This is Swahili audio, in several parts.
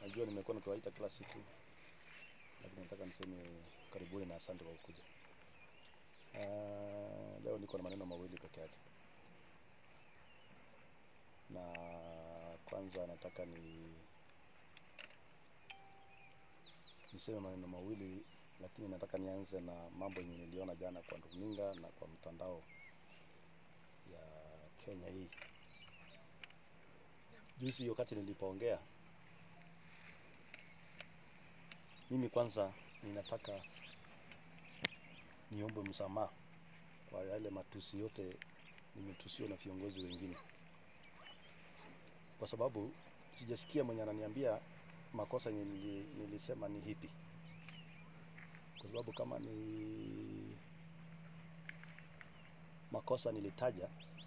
Najua nimekuwa nikiwaita kila siku, lakini nataka niseme karibuni na asante kwa kukuja. Uh, leo niko na maneno mawili peke yake, na kwanza nataka ni niseme maneno mawili, lakini nataka nianze na mambo yenye niliona jana kwa runinga na kwa mtandao ya Kenya hii. Juzi wakati nilipoongea, mimi kwanza ninataka niombe msamaha kwa yale matusi yote nimetusiwa na viongozi wengine, kwa sababu sijasikia mwenye ananiambia makosa yenye nili, nilisema ni hipi, kwa sababu kama ni makosa nilitaja,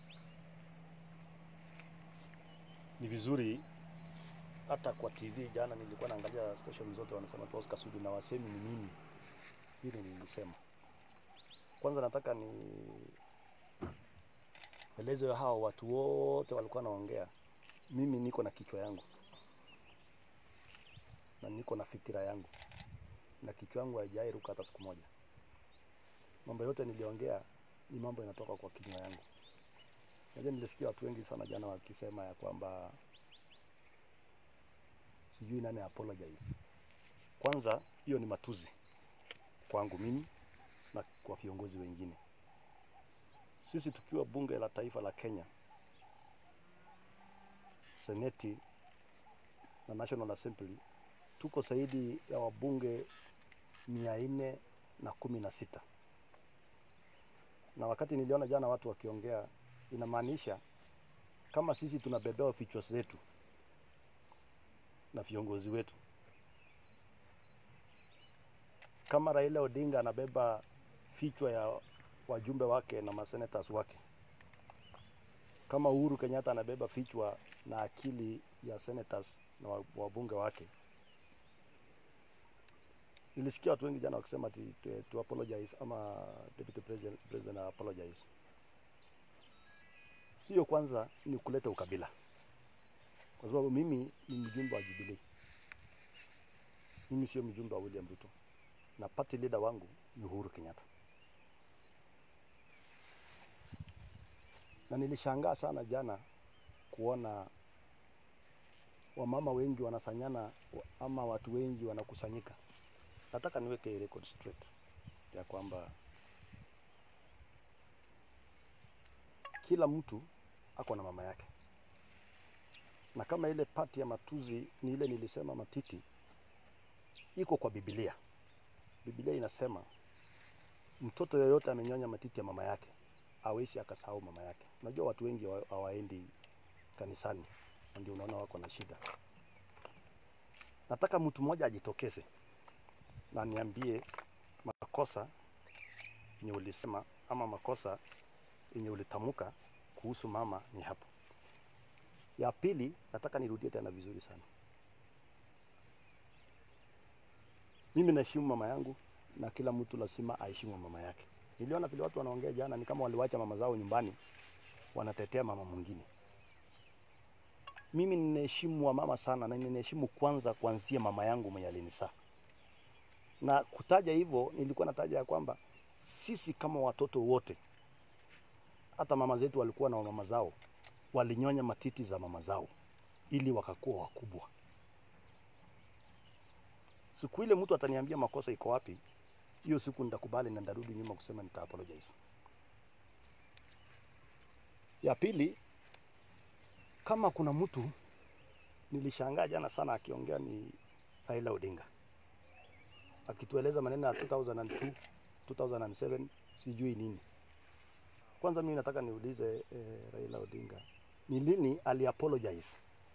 ni vizuri hata kwa TV jana nilikuwa naangalia station zote wanasema tu Oscar Sudi na wasemi ni nini hili nilisema. Kwanza nataka ni eleze hao watu wote walikuwa naongea, mimi niko na kichwa yangu na niko na fikira yangu na kichwa yangu haijai ruka hata siku moja. Mambo yote niliongea ni mambo yanatoka kwa kinywa yangu. Najua nilisikia watu wengi sana jana wakisema ya kwamba sijui nani apologize. Kwanza hiyo ni matuzi kwangu mimi na kwa viongozi wengine. Sisi tukiwa bunge la taifa la Kenya, seneti na National Assembly, tuko zaidi ya wabunge mia nne na kumi na sita na wakati niliona jana watu wakiongea, inamaanisha kama sisi tunabebewa vichwa zetu na viongozi wetu, kama Raila Odinga anabeba vichwa ya wajumbe wake na masenators wake, kama Uhuru Kenyatta anabeba vichwa na akili ya senators na wabunge wake. Nilisikia watu wengi jana wakisema to, to, to apologize ama deputy president, president apologize. Hiyo kwanza ni kuleta ukabila, kwa sababu mimi ni mjumbe wa Jubilee, mimi sio mjumbe wa William Ruto na party leader wangu ni Uhuru Kenyatta. Na nilishangaa sana jana kuona wamama wengi wanasanyana ama watu wengi wanakusanyika. Nataka niweke record straight ya kwamba kila mtu ako na mama yake, na kama ile pati ya matuzi ni ile nilisema matiti, iko kwa Biblia. Biblia inasema mtoto yoyote amenyonya matiti ya mama yake hawezi akasahau mama yake. Unajua watu wengi hawaendi kanisani, ndio unaona wako na shida. Nataka mtu mmoja ajitokeze na niambie makosa yenye ulisema ama makosa yenye ulitamka kuhusu mama ni hapo. Ya pili, nataka nirudie tena vizuri sana. Mimi naheshimu mama yangu na kila mtu lazima aheshimu mama yake. Niliona vile watu wanaongea jana ni kama waliwacha mama zao nyumbani wanatetea mama mwingine. Mimi ninaheshimu wa mama sana na ninaheshimu kwanza kuanzia mama yangu mwenye alinizaa. Na kutaja hivyo nilikuwa nataja ya kwamba sisi kama watoto wote hata mama zetu walikuwa na mama zao walinyonya matiti za mama zao ili wakakuwa wakubwa. Siku ile mtu ataniambia makosa iko wapi, hiyo siku nitakubali na nitarudi nyuma kusema nita apologize. Ya pili, kama kuna mtu nilishangaa jana sana akiongea ni Raila Odinga akitueleza maneno ya 2002 2007 sijui nini. Kwanza mimi nataka niulize eh, Raila Odinga ni lini ali apologize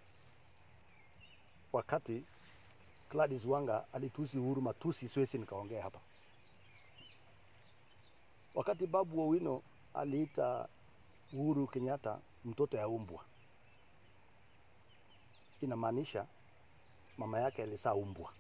wakati Gladys Wanga alitusi Uhuru matusi, siwezi nikaongea hapa. Wakati Babu Owino aliita Uhuru Kenyatta mtoto ya umbwa, inamaanisha mama yake alizaa umbwa.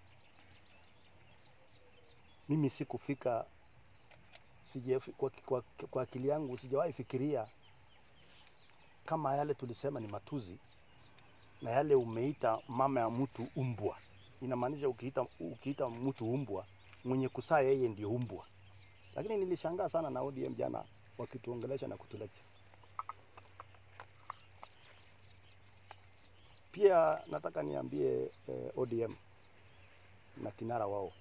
Mimi sikufika sije, kwa, kwa, kwa akili yangu sijawahi fikiria kama yale tulisema ni matuzi na yale umeita mama ya mtu umbwa. Inamaanisha ukiita, ukiita mtu umbwa, mwenye kusaa yeye ndio umbwa. Lakini nilishangaa sana na ODM jana wakituongelesha na kutulecture. Pia nataka niambie eh, ODM na kinara wao,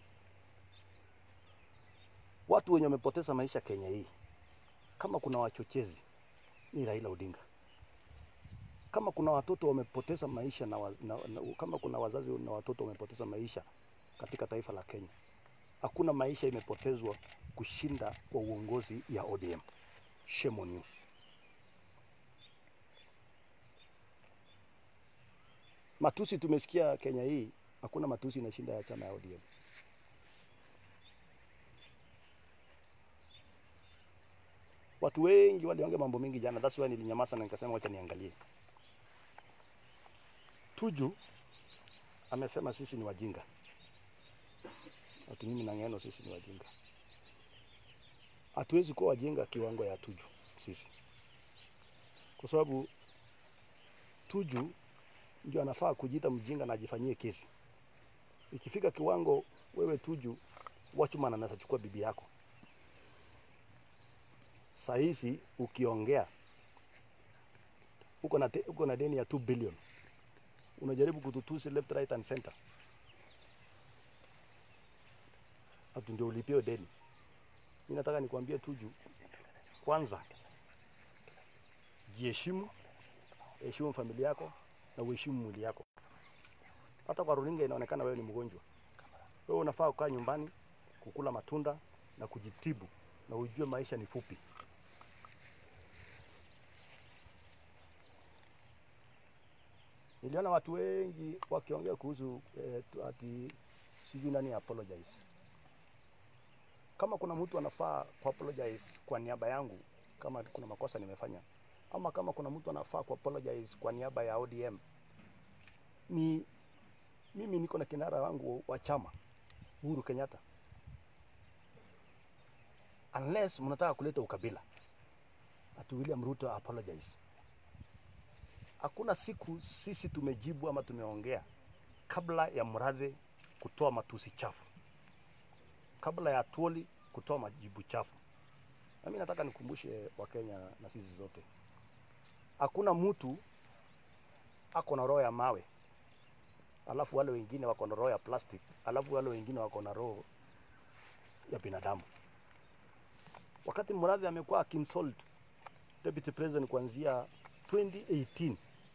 watu wenye wamepoteza maisha Kenya hii, kama kuna wachochezi ni Raila Odinga. Kama kuna watoto wamepoteza maisha na, wa, na, na kama kuna wazazi na watoto wamepoteza maisha katika taifa la Kenya, hakuna maisha imepotezwa kushinda kwa uongozi ya ODM. Shame on you. Matusi tumesikia Kenya hii, hakuna matusi inashinda ya chama ya ODM. Watu wengi waliongea mambo mengi jana, that's why nilinyamaza na nikasema wacha niangalie. Tuju amesema sisi ni wajinga, ati mimi na Ng'eno sisi ni wajinga. Hatuwezi kuwa wajinga kiwango ya Tuju sisi, kwa sababu Tuju ndio anafaa kujiita mjinga na ajifanyie kesi. Ikifika kiwango wewe Tuju, watchman anaweza chukua bibi yako. Saa hizi ukiongea uko na, te- uko na deni ya 2 billion, unajaribu kututusi left right and center, hatu ndio ulipie deni. Mi nataka nikwambie Tuju, kwanza jiheshimu, heshimu familia yako na uheshimu mwili yako. Hata kwa runinga inaonekana wewe ni mgonjwa. Wewe unafaa kukaa nyumbani, kukula matunda na kujitibu, na ujue maisha ni fupi. Niliona watu wengi wakiongea kuhusu eh, tu- ati sijui nani apologize. Kama kuna mtu anafaa ku apologize kwa niaba yangu, kama kuna makosa nimefanya, ama kama kuna mtu anafaa ku apologize kwa niaba ya ODM, ni mimi niko na kinara wangu wa chama Uhuru Kenyatta. Unless mnataka kuleta ukabila, ati William Ruto apologize. Hakuna siku sisi tumejibu ama tumeongea kabla ya Murathe kutoa matusi chafu, kabla ya Tuoli kutoa majibu chafu. Na mimi nataka nikumbushe Wakenya na sisi zote, hakuna mtu ako na roho ya mawe alafu wale wengine wako na roho ya plastic, alafu wale wengine wako na roho ya binadamu. Wakati Murathe amekuwa akinsult deputy president kuanzia 2018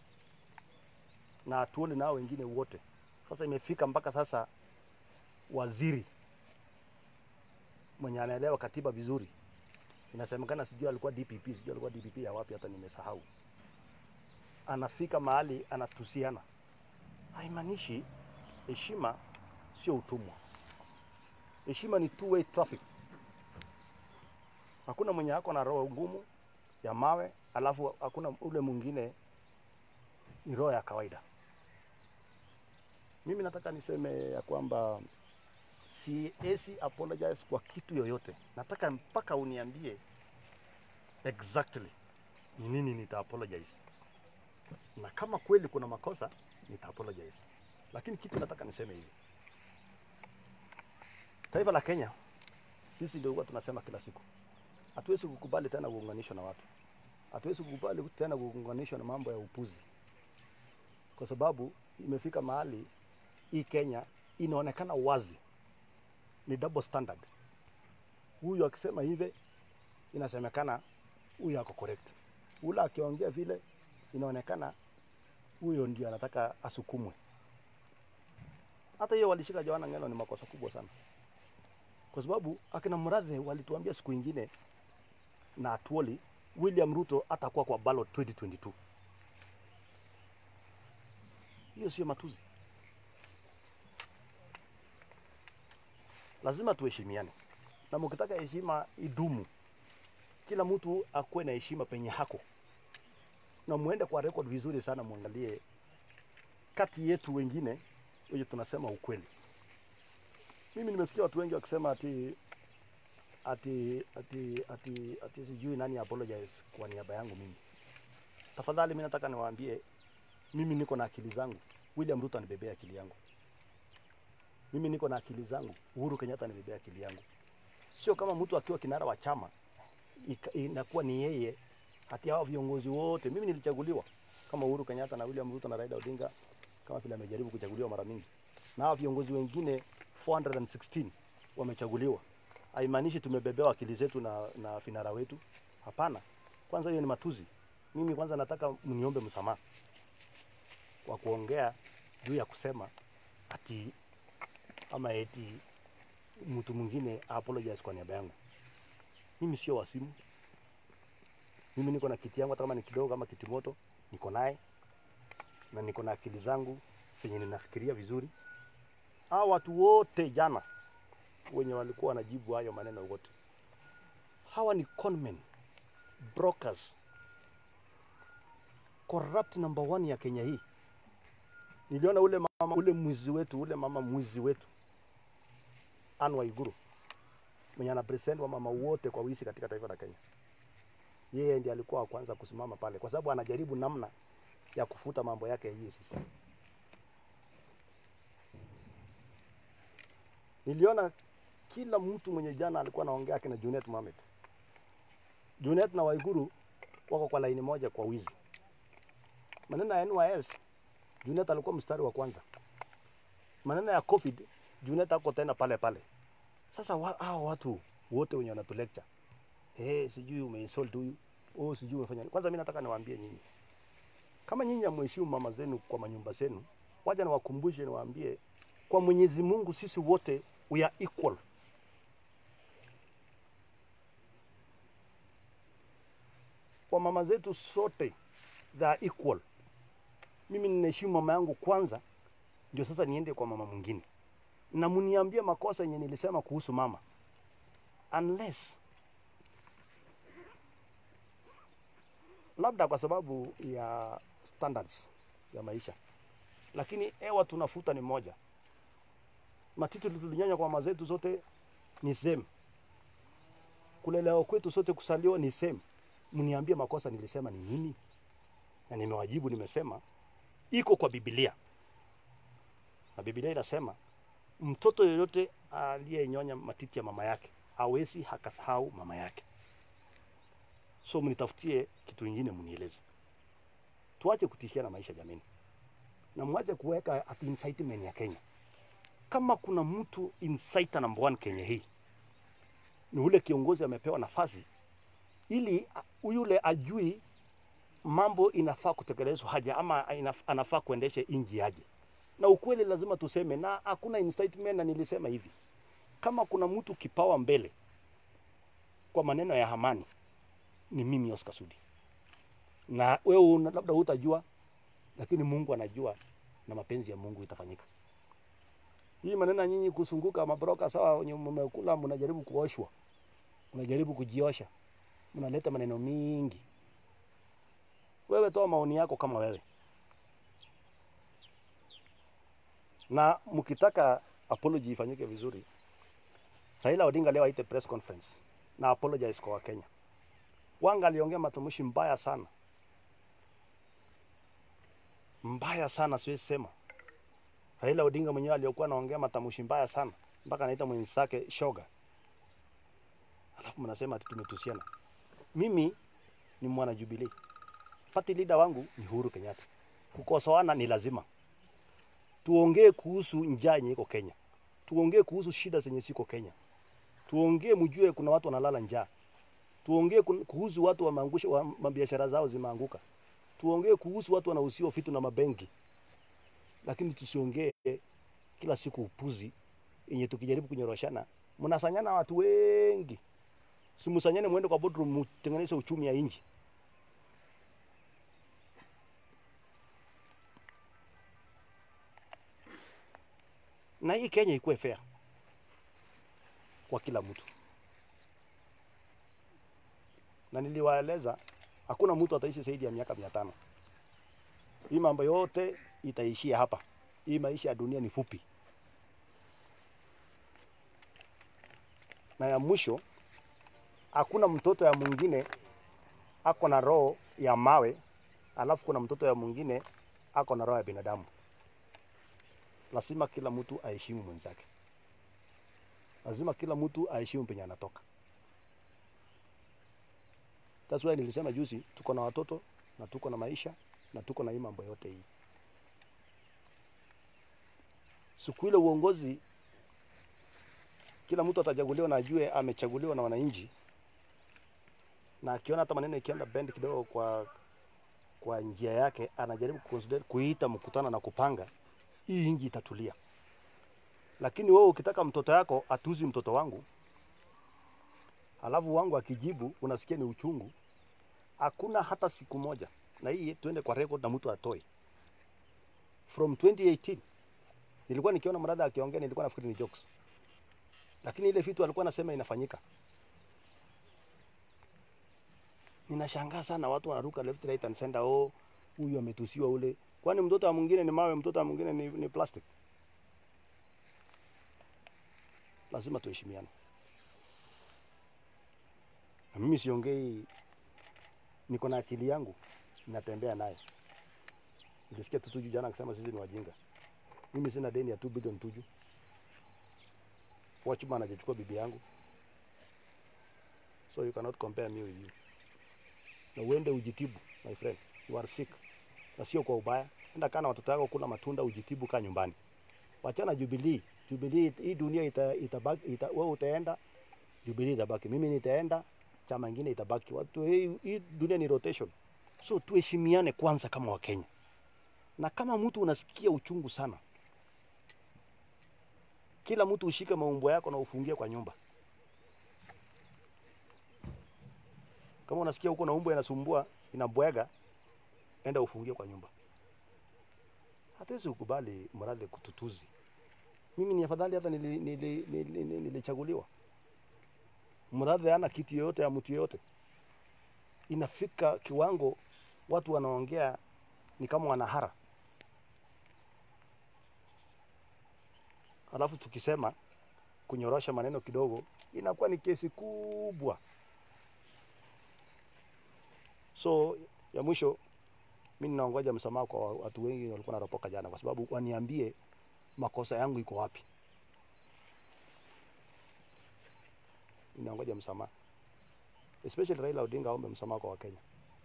na Atuoli nao wengine wote, sasa imefika mpaka sasa waziri mwenye anaelewa katiba vizuri, inasemekana sijui alikuwa DPP, sijui alikuwa DPP ya wapi, hata nimesahau. Anafika mahali anatusiana, haimaanishi heshima sio utumwa. Heshima ni two way traffic. Hakuna mwenye ako na roho ngumu ya mawe, alafu hakuna ule mwingine ni roho ya kawaida. Mimi nataka niseme ya kwamba siwezi apologize kwa kitu yoyote. Nataka mpaka uniambie exactly ni nini nita apologize, na kama kweli kuna makosa nita apologize. Lakini kitu nataka niseme hivi, taifa la Kenya sisi ndio huwa tunasema kila siku, hatuwezi kukubali tena kuunganishwa na watu, hatuwezi kukubali tena kuunganishwa na mambo ya upuzi, kwa sababu imefika mahali hii Kenya inaonekana wazi ni double standard. Huyu akisema hivi inasemekana huyu ako correct, ule akiongea vile inaonekana huyo ndio anataka asukumwe. Hata hiyo walishika Joana Ng'eno ni makosa kubwa sana, kwa sababu akina Murathe walituambia siku ingine na Atuoli William Ruto atakuwa kwa ballot 2022. Hiyo sio matuzi. Lazima tuheshimiane, na mkitaka heshima idumu, kila mtu akuwe na heshima penye hako, na muende kwa record vizuri sana, muangalie kati yetu wengine wenye tunasema ukweli. Mimi nimesikia watu wengi wakisema ati ati ati ati ati sijui nani apologize kwa niaba yangu mimi. Tafadhali mimi nataka niwaambie Mimi niko na akili zangu, William Ruto anibebea akili yangu. Mimi niko na akili zangu, Uhuru Kenyatta anibebea akili yangu. Sio kama mtu akiwa kinara wa chama ika- inakuwa ni yeye hati hao viongozi wote. Mimi nilichaguliwa kama Uhuru Kenyatta na William Ruto na Raila Odinga kama vile amejaribu kuchaguliwa mara mingi, na hao viongozi wengine 416 wamechaguliwa. Haimaanishi tumebebewa akili zetu na, na finara wetu. Hapana, kwanza hiyo ni matuzi. Mimi kwanza nataka mniombe msamaha kwa kuongea juu ya kusema ati ama eti mtu mwingine apologize kwa niaba yangu. Mimi sio wasimu. Mimi niko na kiti yangu, hata kama ni kidogo ama kiti moto, niko naye na niko na akili zangu zenye ninafikiria vizuri. Hao watu wote jana wenye walikuwa wanajibu hayo maneno wote, hawa ni conmen, brokers, corrupt number one ya Kenya hii. Niliona ule mama, ule mwizi wetu, ule mama mwizi wetu Anne Waiguru mwenye ana present wa mama wote kwa wizi katika taifa la Kenya. Yeye ndiye alikuwa wa kwanza kusimama pale, kwa sababu anajaribu namna ya kufuta mambo yake ya EACC. Niliona kila mtu mwenye jana alikuwa anaongea akina Junet Mohamed. Junet na Waiguru wako kwa laini moja kwa wizi. Maneno ya NYS, Junet alikuwa mstari wa kwanza. Maneno ya COVID, Junet ako tena pale pale. Sasa wa, hao watu wote wenye wanatu lecture eh, sijui umeinsult huyu, oh, sijui umefanya nini. Kwanza mimi nataka niwaambie nyinyi, kama nyinyi hamheshimu mama zenu kwa manyumba zenu, wacha niwakumbushe, niwaambie kwa Mwenyezi Mungu sisi wote we are equal. Kwa mama zetu sote za equal. Mimi ninaheshimu mama yangu kwanza, ndio sasa niende kwa mama mwingine, na mniambie makosa yenye nilisema kuhusu mama, unless labda kwa sababu ya standards ya maisha, lakini hewa tunafuta ni moja. Matiti tulinyonya kwa mama zetu zote ni same, kulelewa kwetu sote kusaliwa ni same. Mniambie makosa nilisema ni nini, na nimewajibu, nimesema iko kwa Biblia na Biblia inasema mtoto yoyote aliyenyonya matiti ya mama yake hawezi akasahau mama yake. So mnitafutie kitu ingine, mnieleze. Tuache kutishia na maisha jameni, na mwache kuweka ati incitement ya Kenya. Kama kuna mtu inciter number one Kenya hii ni ule kiongozi amepewa nafasi ili a- yule ajui mambo inafaa kutekelezwa haja ama inaf- anafaa kuendesha inji aje na ukweli lazima tuseme, na hakuna incitement. Na nilisema hivi, kama kuna mtu kipawa mbele kwa maneno ya amani ni mimi Oscar Sudi, na wewe una- labda hutajua, lakini Mungu anajua na mapenzi ya Mungu itafanyika. Hii maneno ya nyinyi kusunguka mabroka sawa, wenye mmekula, mnajaribu kuoshwa, mnajaribu kujiosha, mnaleta maneno mingi. Wewe toa maoni yako kama wewe na mkitaka apology ifanyike vizuri, Raila Odinga leo aite press conference na apologize kwa Wakenya. Wanga aliongea matamshi mbaya sana, mbaya sana, siwezi sema. Raila Odinga mwenyewe aliyokuwa anaongea matamshi mbaya sana, mpaka anaita mwenzake shoga, alafu mnasema ati tumetusiana. Mimi ni mwana Jubilee, party leader wangu ni Uhuru Kenyatta. Kukosoana ni lazima tuongee kuhusu njaa yenye iko Kenya, tuongee kuhusu shida zenye ziko Kenya, tuongee mjue kuna watu wanalala njaa, tuongee kun- kuhusu watu wameangusha wa, mabiashara zao zimeanguka, tuongee kuhusu watu wanahusiwa vitu na mabenki, lakini tusiongee kila siku upuzi yenye tukijaribu kunyoroshana mnasanyana watu wengi. Simusanyane mwende kwa boardroom mtengeneze uchumi ya nchi. na hii Kenya ikuwe fair kwa kila mtu, na niliwaeleza hakuna mtu ataishi zaidi ya miaka mia tano. Hii mambo yote itaishia hapa. Hii maisha ya dunia ni fupi. Na ya mwisho, hakuna mtoto ya mwingine ako na roho ya mawe, alafu kuna mtoto ya mwingine ako na roho ya binadamu. Lazima kila mtu aheshimu mwenzake, lazima kila mtu aheshimu penye anatoka. That's why nilisema juzi, tuko na watoto na tuko na maisha na tuko na hii mambo yote hii. Siku ile uongozi, kila mtu atachaguliwa na ajue amechaguliwa na wananchi, na akiona hata maneno ikienda bend kidogo kwa kwa njia yake, anajaribu kuconsider kuita mkutano na kupanga, hii inji itatulia. Lakini wewe ukitaka mtoto yako atuzi mtoto wangu, alafu wangu akijibu unasikia ni uchungu, hakuna hata siku moja, na hii tuende kwa record na mtu atoe. From 2018 nilikuwa nikiona mradha akiongea, nilikuwa nafikiri ni jokes, lakini ile vitu alikuwa anasema inafanyika. Ninashangaa sana watu wanaruka left right and center, oh, huyu ametusiwa ule. Kwani mtoto wa mwingine ni mawe, mtoto wa mwingine ni, ni plastic? Lazima tuheshimiane. Na mimi siongei, niko na akili yangu, natembea naye. Nilisikia tu Tuju jana akisema sisi ni wajinga. Mimi sina deni ya 2 bilioni Tuju. Watchman hajachukua bibi yangu, so you cannot compare me with you. Na uende ujitibu my friend, you are sick, na sio kwa ubaya. Enda kana watoto wako kula matunda, ujitibu, kaa nyumbani. Wachana Jubilee. Jubilee hii dunia ita, itabaki, ita, wewe utaenda, Jubilee itabaki, mimi nitaenda, chama ingine itabaki. Watu hii, hii dunia ni rotation, so tuheshimiane kwanza kama Wakenya, na kama mtu unasikia uchungu sana, kila mtu ushike maumbo yako na ufungie kwa nyumba. Kama unasikia huko na umbo inasumbua inabwega, enda ufungie kwa nyumba. Hatuwezi kukubali mradhi kututuzi. Mimi ni afadhali hata nilichaguliwa nili, nili, nili, nilichaguliwa. mradhi hana kitu yoyote ya mtu yoyote. Inafika kiwango watu wanaongea ni kama wanahara, alafu tukisema kunyorosha maneno kidogo inakuwa ni kesi kubwa. So ya mwisho, mi ninaongoja msamaha kwa watu wengi walikuwa naropoka jana, kwa sababu waniambie makosa yangu iko wapi. Ninaongoja msamaha, especially Raila Odinga aombe msamaha kwa Wakenya.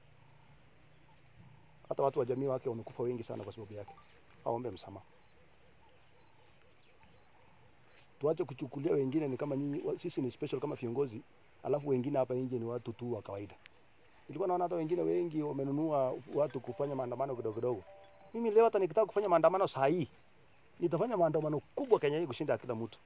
Hata watu wa jamii wake wamekufa wengi sana kwa sababu yake, aombe msamaha. Tuache kuchukulia wengine ni kama nyinyi, wa- sisi ni special kama viongozi, alafu wengine hapa nje ni watu tu wa kawaida. Nilikuwa naona hata wengine wengi wamenunua watu kufanya maandamano kidogo kidogo. Mimi leo hata nikitaka kufanya maandamano saa hii nitafanya maandamano kubwa Kenya hii kushinda ya kila mtu.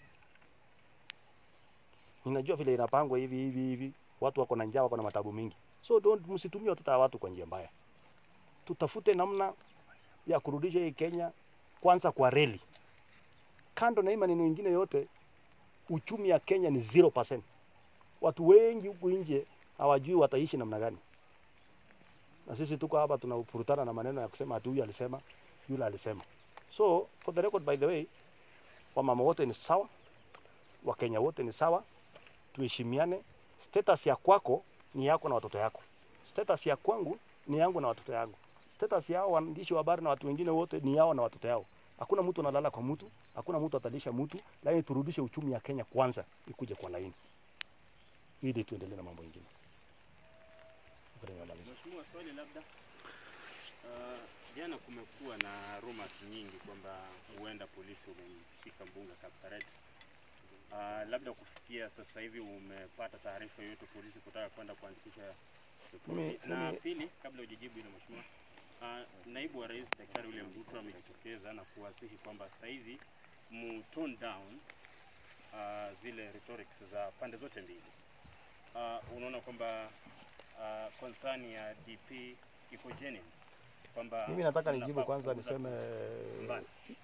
Ninajua vile inapangwa hivi hivi hivi, watu wako na njaa, wako na matabu mingi, so don't, msitumie watoto wa watu kwa njia mbaya. Tutafute namna ya kurudisha hii Kenya kwanza kwa reli. Kando na hii maneno mengine yote, uchumi ya Kenya ni 0%. Watu wengi huku nje hawajui wataishi namna gani, na sisi tuko hapa tunafurutana na maneno ya kusema ati huyu alisema, yule alisema. So for the record, by the way, wamama wote ni sawa, Wakenya wote ni sawa, tuheshimiane. Status ya kwako ni yako na watoto yako, status ya kwangu ni yangu na watoto yangu, status yao waandishi wa habari na watu wengine wote ni yao na watoto yao. Hakuna mtu analala kwa mtu, hakuna mtu atalisha mtu, lakini turudishe uchumi ya Kenya kwanza ikuje kwa laini, ili tuendelee na mambo mengine. Mheshimiwa, swali labda. Uh, jana kumekuwa na rumors nyingi kwamba huenda polisi wamemshika mbunge Kapsaret. Uh, labda kufikia sasa hivi umepata taarifa yoyote polisi kutaka kwenda kuandikisha Mimi- ripoti? Na mimi- pili, kabla hujajibu hilo mheshimiwa, uh, naibu wa rais Daktari William Ruto amejitokeza na kuwasihi kwamba saizi mu tone down uh, zile rhetorics za pande zote mbili. Uh, unaona kwamba uh, concern ya DP iko genuine kwamba Mimi nataka mnafaa nijibu kwanza, kupunguza niseme mbali.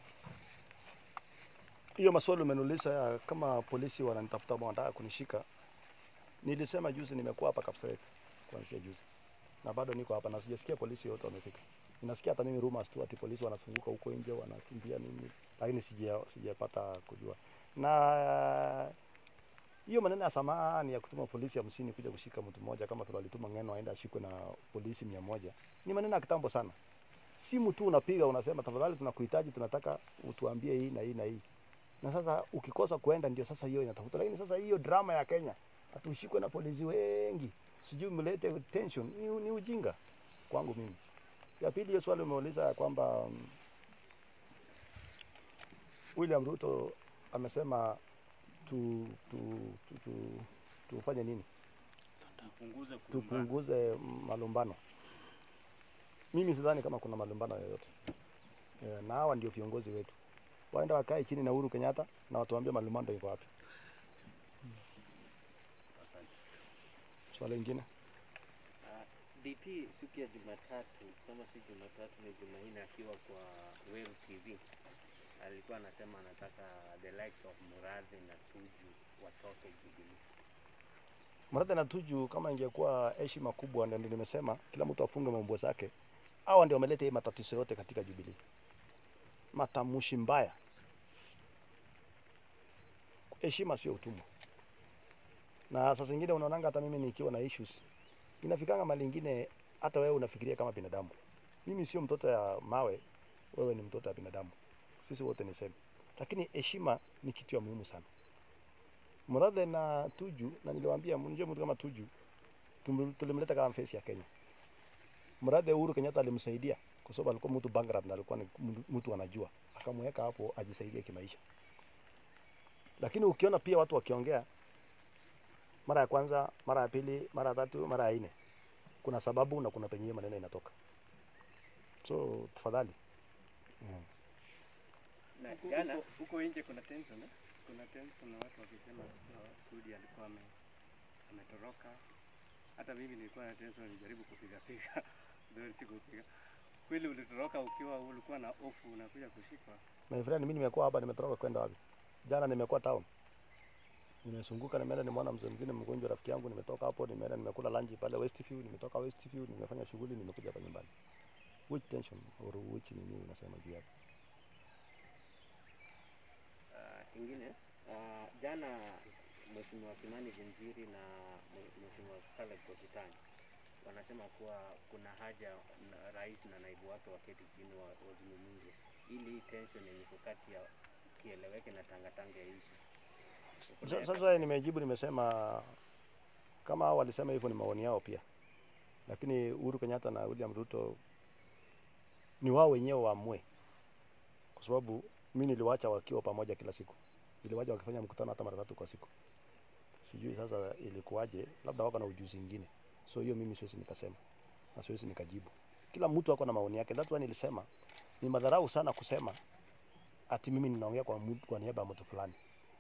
hiyo maswali umeniuliza ya kama polisi wananitafuta ama wanataka kunishika. Nilisema juzi nimekuwa hapa Kapseret kuanzia juzi na bado niko hapa na sijasikia polisi yote wamefika. Ninasikia hata mimi rumors tu ati polisi wanazunguka huko nje wanakimbia nini, lakini sija sijapata kujua. Na hiyo maneno ya samahani ya kutuma polisi hamsini kuja kushika mtu mmoja kama vile walituma Ng'eno aende ashikwe na polisi mia moja ni maneno ya kitambo sana. simu tu unapiga unasema tafadhali tunakuhitaji tunataka utuambie hii na hii na hii na sasa ukikosa kuenda ndio sasa hiyo inatafuta lakini sasa hiyo drama ya Kenya hatushikwe na polisi wengi sijui mlete tension ni, ni ujinga kwangu mimi ya pili hiyo swali umeuliza ya kwamba um, William Ruto amesema tu, tu, tu, tu, tufanye nini Tupunguze kurumbana. tupunguze malumbano. Mimi sidhani kama kuna malumbano yoyote e, na hawa ndio viongozi wetu, waenda wakae chini na Uhuru Kenyatta na watuambie malumbano iko wapi. Asante. Swala lingine Uh, DP siku ya Jumatatu kama si Jumatatu ni Jumanne, akiwa kwa Wave TV alikuwa anasema anataka the likes of Muradhi na Tuju watoke Jubilee. Murathe na Tuju, kama ingekuwa heshima kubwa, ndio nimesema kila mtu afunge mambo zake. Hawa ndio wameleta hii matatizo yote katika Jubilee, matamushi mbaya. Heshima sio utumwa. Na saa zingine unaonanga hata mimi nikiwa na issues inafikanga mali ingine, hata wewe unafikiria kama binadamu. Mimi sio mtoto ya mawe, wewe ni mtoto ya binadamu, sisi wote ni same, lakini heshima ni kitu ya muhimu sana. Murathe na Tuju, na niliwaambia mnjue mtu kama Tuju tum- tulimleta kama face ya Kenya. Murathe Uhuru Kenyatta alimsaidia kwa sababu alikuwa mtu bankrupt na alikuwa ni mtu- mtu anajua, akamweka hapo ajisaidie kimaisha. Lakini ukiona pia watu wakiongea mara ya kwanza, mara ya pili, mara ya tatu, mara ya nne, kuna sababu na kuna penye hiyo maneno inatoka. So tafadhali mm. Na Huko- jana huko- huko nje kuna tension eh? kuna tension na watu wakisema kuwa Sudi alikuwa ame, ametoroka. Hata mimi nilikuwa na tension, nilijaribu kupiga piga ndio sikupiga. Kweli ulitoroka ukiwa ulikuwa na hofu, unakuja kushikwa. My friend, mimi nimekuwa hapa, nimetoroka kwenda wapi? Jana nimekuwa town, nimezunguka, nimeenda nimeona mzee mwingine mgonjwa, rafiki yangu, nimetoka hapo, nimeenda nimekula lunch pale Westview, nimetoka Westview, nimefanya shughuli, nimekuja hapa nyumbani. Which tension or which nini unasema juu yake? uh, ingine uh, jana Mheshimiwa Kimani Vinjiri na Mhe- Mheshimiwa Caleb Kositany wanasema kuwa kuna haja na rais na naibu wake waketi chini wa- wazungumze ili hii tension yenye iko kati ya kieleweke na tangatanga yaishi. Sa- Sasa nimejibu, nimesema kama hao walisema hivyo ni maoni yao pia, lakini Uhuru Kenyatta na William Ruto ni wao wenyewe waamue, kwa sababu mimi niliwacha wakiwa pamoja kila siku, niliwacha wakifanya mkutano hata mara tatu kwa siku. Sijui sasa ilikuwaje, labda wako na ujuzi mwingine, so hiyo mimi siwezi nikasema na siwezi nikajibu. Kila mtu ako na maoni yake. That's why nilisema ni madharau sana kusema ati mimi ninaongea kwa, mtu- kwa niaba ya mtu fulani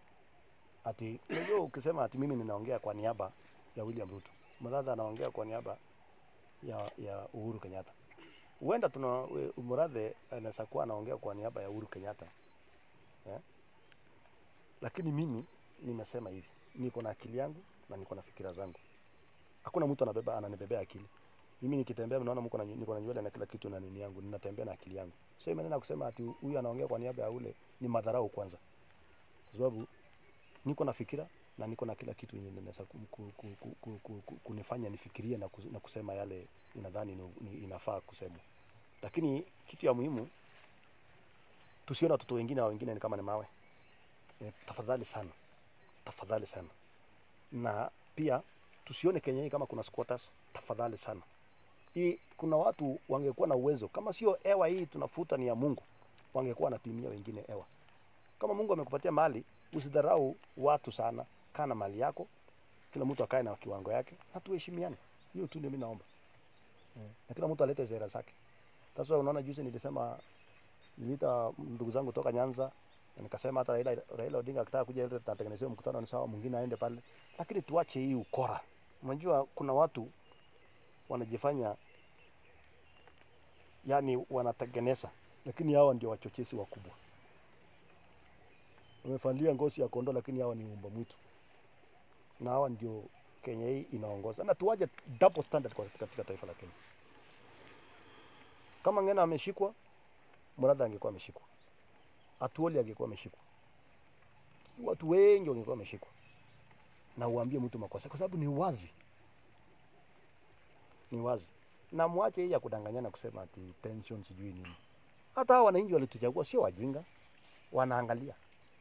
ati unajua ukisema ati mimi ninaongea kwa niaba ya William Ruto, Murathe anaongea kwa niaba ya, ya Uhuru Kenyatta. Huenda tuna we- Murathe anaweza kuwa anaongea kwa niaba ya Uhuru Kenyatta eh? Lakini mimi nimesema hivi, niko na akili yangu na niko na fikira zangu. Hakuna mtu anabeba ananibebea akili. Mimi nikitembea mnaona mko na nyi- niko na nywele na kila kitu na nini yangu, ninatembea na akili yangu. So hii maneno ya kusema ati huyu anaongea kwa niaba ya ule ni madharau kwanza, kwa sababu niko na fikira na niko na kila kitu yenye inaweza ku- ku- ku- ku- ku- ku- ku- kunifanya nifikirie na, kus- na kusema yale inadhani ni, ni, inafaa kusemwa. Lakini kitu ya muhimu tusione watoto wengine wa wengine ni kama ni mawe. E, tafadhali sana, tafadhali sana, na pia tusione Kenya hii kama kuna squatters. Tafadhali sana, hii kuna watu wangekuwa na uwezo, kama sio hewa hii tunafuta ni ya Mungu, wangekuwa wanapimia wengine hewa. Kama Mungu amekupatia mali, usidharau watu sana, kaa na mali yako, kila mtu akae na kiwango yake na tuheshimiane. Hiyo tu ndio mimi naomba eh, na kila mtu alete sera zake. Sasa unaona, juzi nilisema, niliita ndugu zangu toka Nyanza na nikasema hata Raila, Raila Odinga akitaka kuja ile tutatengenezea mkutano ni sawa, mwingine aende pale, lakini tuache hii ukora. Unajua kuna watu wanajifanya yani wanatengeneza, lakini hawa ndio wachochezi wakubwa wamevalia ngozi ya kondoo lakini hawa ni umba mwitu, na hawa ndio Kenya hii inaongoza, na tuwaje double standard kwa katika taifa la Kenya. Kama Ng'ena ameshikwa, Murathe angekuwa ameshikwa, Atuoli angekuwa ameshikwa, watu wengi wangekuwa wameshikwa, na uambie mtu makosa, kwa sababu ni wazi, ni wazi. na mwache hii ya kudanganyana kusema ati pension sijui nini. Hata hao wananchi walituchagua sio wajinga, wanaangalia.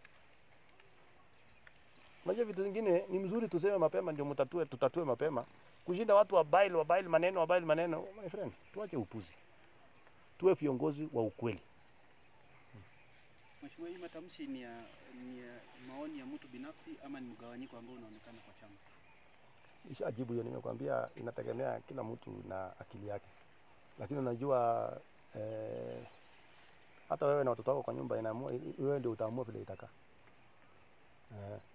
Unajua vitu vingine ni mzuri tuseme mapema ndio mtatue, tutatue mapema kushinda watu wabaili wabaili maneno wabaili maneno. My friend, tuache upuzi, tuwe viongozi wa ukweli. Mheshimiwa, hii matamshi ni ya, ni ya maoni ya mtu binafsi ama ni mgawanyiko ambao unaonekana kwa chama? Nishajibu hiyo, nimekwambia inategemea kila mtu na akili yake, lakini unajua eh, hata wewe na watoto wako kwa nyumba inaamua, wewe ndio utaamua vile itakaa eh.